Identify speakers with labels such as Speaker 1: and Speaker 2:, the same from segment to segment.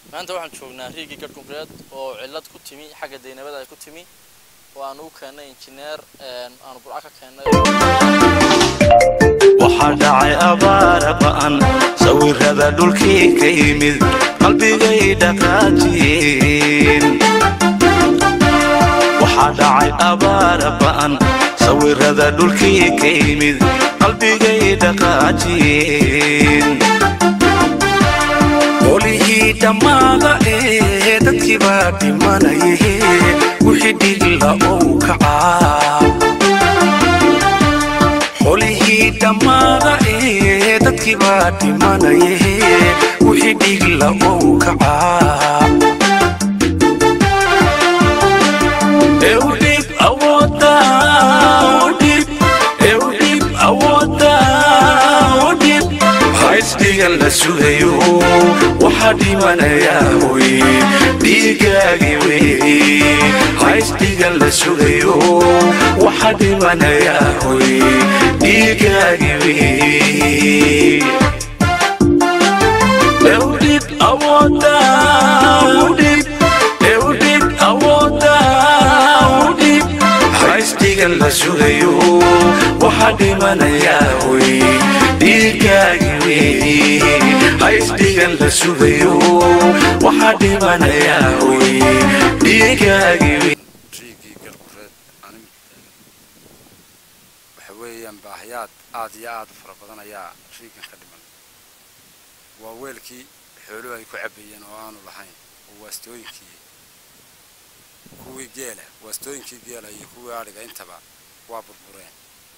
Speaker 1: maanta waxaan joognaa riigii garhkumreed oo cillad ku timi xagga daynabada ay ku timi oo aan u keennay injineer aanu burca ka keennay
Speaker 2: waxaa dhacay abaara ba'an sawirada dhulkii ka yimid qalbigay dhaqaajiyeen waxaa dhacay abaara ba'an sawirada dhulkii ka yimid qalbigay dhaqaajiyeen qolihii dhammaada ee dadkii baa dhimanaye wixii dhigla ou kacaa qolihii dhammaada ee dadkii baa dhimanaye wixii dhigla ou kacaa eudhib awooda udhib eudhib awooda udhib haysdhigan la sugayo waxaa dhimanayaa hoy dhiigaagii wey haysdhigan la sugayo waxaa dhimanayaa hoy dhiigaagii wey eudhib awooda udhib eudhib awooda udhib haysdhigan la sugayo waxaa dhimanayaa hoy dhiigaagii wey haysdhigan la sugayo waxaa dhimanayaa hoy dhiigaagii wey
Speaker 3: riigii galgureed anig waxa weeyaan baahayaad aad iyo aad u fara badan ayaa riigan ka dhiman waa weelkii xooluhu ay ku cabbayeen oo aanu lahayn oo waastooyinkii kuwii geela waastooyinkii geela iyo kuwii adhiga intaba waa burbureen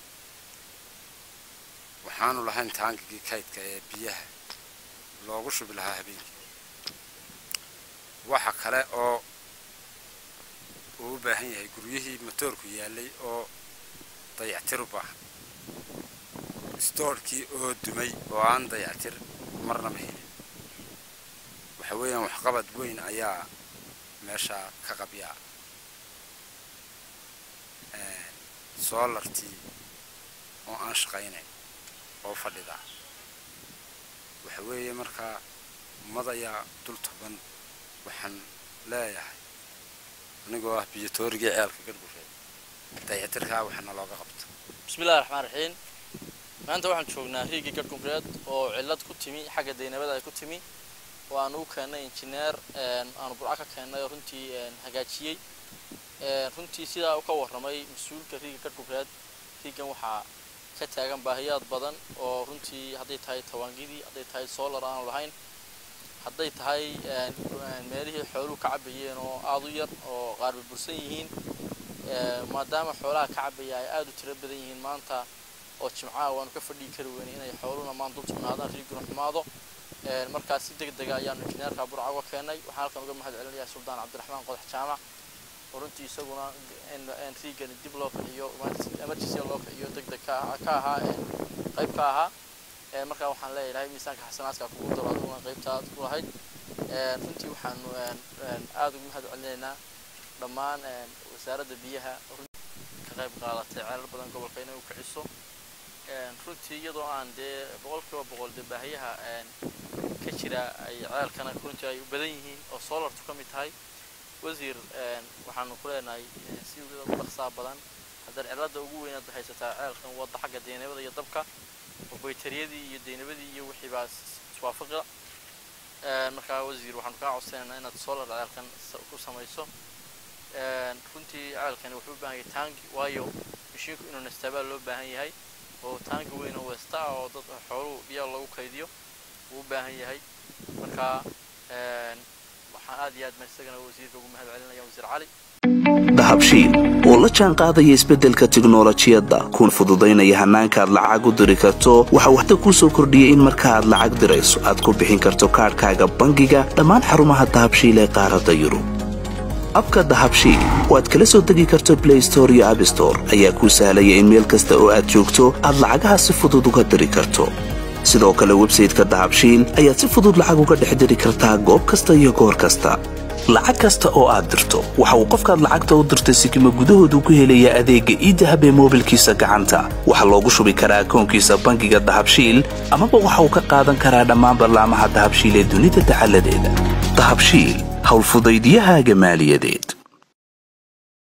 Speaker 3: waxaanu lahayn taangigii kaydka ee biyaha loogu shubi lahaa habeenkii waxa kale oo uu u baahan yahay guryihii matoorku yaallay oo dayactir u baahan stoorkii oo dumay oo aan dayactir marnaba helin waxa weeyaan waxqabad weyn ayaa meesha ka qabyaa soolartii oo aan shaqaynayn oo fadhida waxa weeye markaa ummad ayaa dul tuban waxaan leeyahay anigoo ah biyotoorigii ceelka gargureed dayactirkaa waxana looga qabto
Speaker 1: bismillahi raxmaan raxiim maanta waxaan joognaa riigii garhkumreed oo cillad ku timi xagga daynabada ay ku timi oo aan u keennay injineer aanu burca ka keennay oo runtii hagaajiyey runtii sidaa u ka warramay mas-uulka riiga garhkumreed riigan waxaa ka taagan baahiyaad badan oo runtii hadday tahay tawaangidii hadday tahay solar aanu lahayn hadday tahay meelihii xooluhu ka cabayeen oo aada u yar oo qaar burbursan yihiin maadaama xoolaha ka cabaya ay aada u tiro badan yihiin maanta oo jimcaha waanu ka fadhii kari weynay inay xooluhuna maanta dul sugnaadaan riiguna xumaado markaas si deg dega ayaanu injineerka burca uga keenay waxaan halkan uga mahad celinayaa suldaan cabdiraxmaan qodax jaamac oo runtii isaguna riigani dib loo kiciyo emergency loo kiciyo deg deg ka ahaa qayb ka ahaa markaa waxaan leeyahay miisaanka xasanaadka kugu daro aduguna qaybta aad ku lahayd runtii waxaanu aada ugu mahad celinaynaa dhammaan wasaaradda biyaha ka qayb qaadatay ceelal badan gobolka inay u kiciso runtii iyadoo aan dee boqolkiiba boqol dee baahiyaha ka jira ay ceelkana runtii ay u badan yihiin oo solartu ka mid tahay wasiir waxaanu ku leenahay si u dhaqsaa badan haddana cilada ugu weynaad haysataa ceelkan wadda xagga deynabada iyo dabka oo baytariyadii iyo deynabadii iyo wixii baa iswaafaqi markaa wasiir waxaanu kaa codsanaynaa inaad solar ceelkan ku samayso runtii ceelkani wuxuu u baahan yahay taangi waayo mashiinku inuu nastaabaa loo baahan yahay oo taangi weyn oo westa ah oo dad xooluhu biyaha lagu kaydiyo wuu u baahan yahay markaa waxaan aad iyo aad isagana wasiirka ugu mahad celinaya wasiir cali
Speaker 2: dahabshiil oo la jaan qaadaya isbeddelka tiknolojiyadda kuna fududaynaya hannaanka aad lacag u diri karto waxa uu hadda kuu soo kordhiyey in marka aad lacag dirayso aad ku bixin karto kaadhkaaga bangiga dhammaan xarumaha dahabshiil ee qaaradda yurub abka dahabshiil oo aad kala soo degi karto blay store iyo abstore ayaa kuu sahlaya in meel kasta oo aad joogto aad lacagaha si fudud uga diri karto sidoo kale websayteka dahabshiil ayaad si fudud lacag uga dhex diri kartaa goob kasta iyo goor kasta lacag kasta oo aad dirto waxa uu qofkaad lacagta u dirtay sikima gudahoodu ku helayaa adeegga iidahab ee moobilkiisa gacanta waxaa loogu shubi karaa akoonkiisa bangiga dahabshiil amaba waxa uu ka qaadan karaa dhammaan ballaamaha dahabshiil ee dunida dacaladeeda dahabshiil howlfudaydiyahaaga maaliyadeed